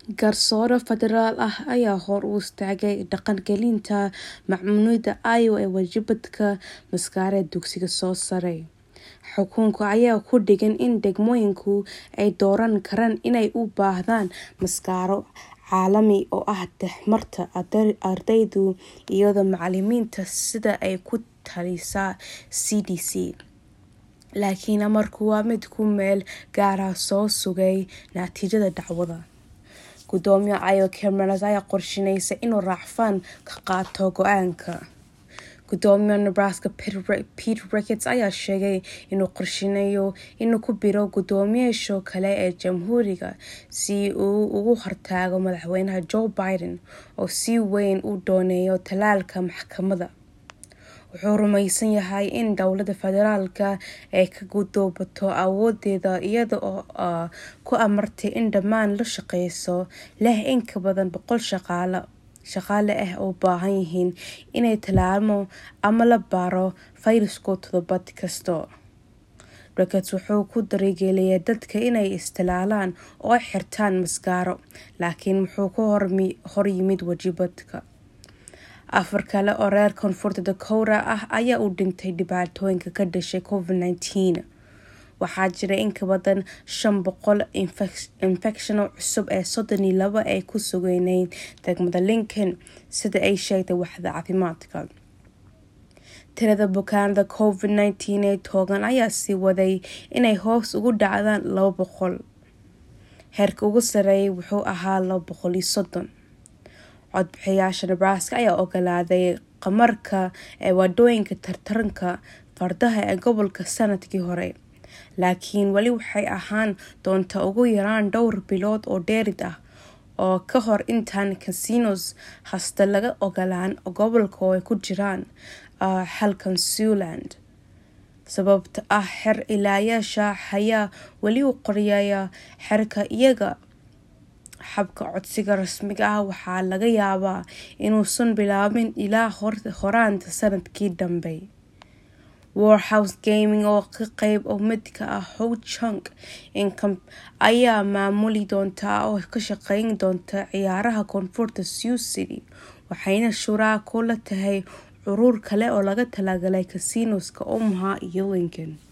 Garsoore federaal ah ayaa hor u istaagay dhaqangelinta macluumaadka Iowa ee waajibaadka mas'aareed dugsiga sare. Xukunka ayaa ku dhigan in degmooyinku ay dooran karaan inay u baahdaan mas'aaro caalami oo ah dhexmarta ardayda iyo macalimiinta sida ay ku talisay CDC. Laakiin amarku waa mid ku meel gaar ah oo sugaya natiijada dacwadda. Gudoomiyaha Iowa Karen Bass ayaa qorsheynaysa inuu racfaan ka qaato go'aanka. Gudoomiyaha Nebraska Pete Ricketts ayaa sheegay inuu qorsheynayo inuu ku biiro guddoomiyeyaasha kale ee Jamhuuriga si uu uga hortago madaxweyne Joe Biden oo si weyn u doonayo tallaalka maxkamadda. Wuxuu rumaysan yahay in dowladda federaalka ay ka gudubto awoodeeda iyada oo ku amartay in dhammaan la-shaqeeyayaasha leh in ka badan boqol shaqaale ah ay u baahan yihiin in la tallaalo ama la baaro fayraska toddobaad kasta. Ricketts wuxuu ku dhiirrigeliyay dadka inay is-tallaalaan oo ay xirtaan mas'aaro, laakiin wuxuu ka hor yimid waajibaadka. Afar kale oo reer Koonfurta Dakota ah ayaa u dhintay dhibaatooyinka ka dhashay Covid-19. Waxaa jira in ka badan shan boqol infekshan cusub oo soddon iyo laba ay ku sugnaayeen degmada Lincoln, sida ay sheegtay waaxda caafimaadka. Tirada bukaanada Covid-19 ee togan ayaa sii waday inay hoos ugu dhacaan laba boqol. Heerka ugu sarreeya wuxuu ahaa laba boqol iyo soddon. Codbixiyayaasha Nebraska ayaa oggolaaday khamaarka ee waddooyinka tartanka fardaha ee gobolka sanadkii hore, laakiin weli waxay ahaan doontaa ugu yaraan dhowr bilood oo dheeri ah ka hor intaan casinos hasta laga ogolaan gobolka oo ay ku jiraan halkan Siouxland. Sababtoo ah xeer ilaaliyayaasha ayaa weli u qoraya xeerka iyaga. Habka codsiga rasmiga ah waxaa laga yaabaa inuusan bilaabmin ilaa horaanta sanadka dambe. Warehouse Gaming oo qayb ka mid ah Ho-Chunk Income ayaa maamuli doonta oo ka shaqeyn doonta ciyaaraha Koonfurta Sioux City, waxayna shuraako la tahay urur kale oo loogu talagalay casinos-ka Omaha iyo Lincoln.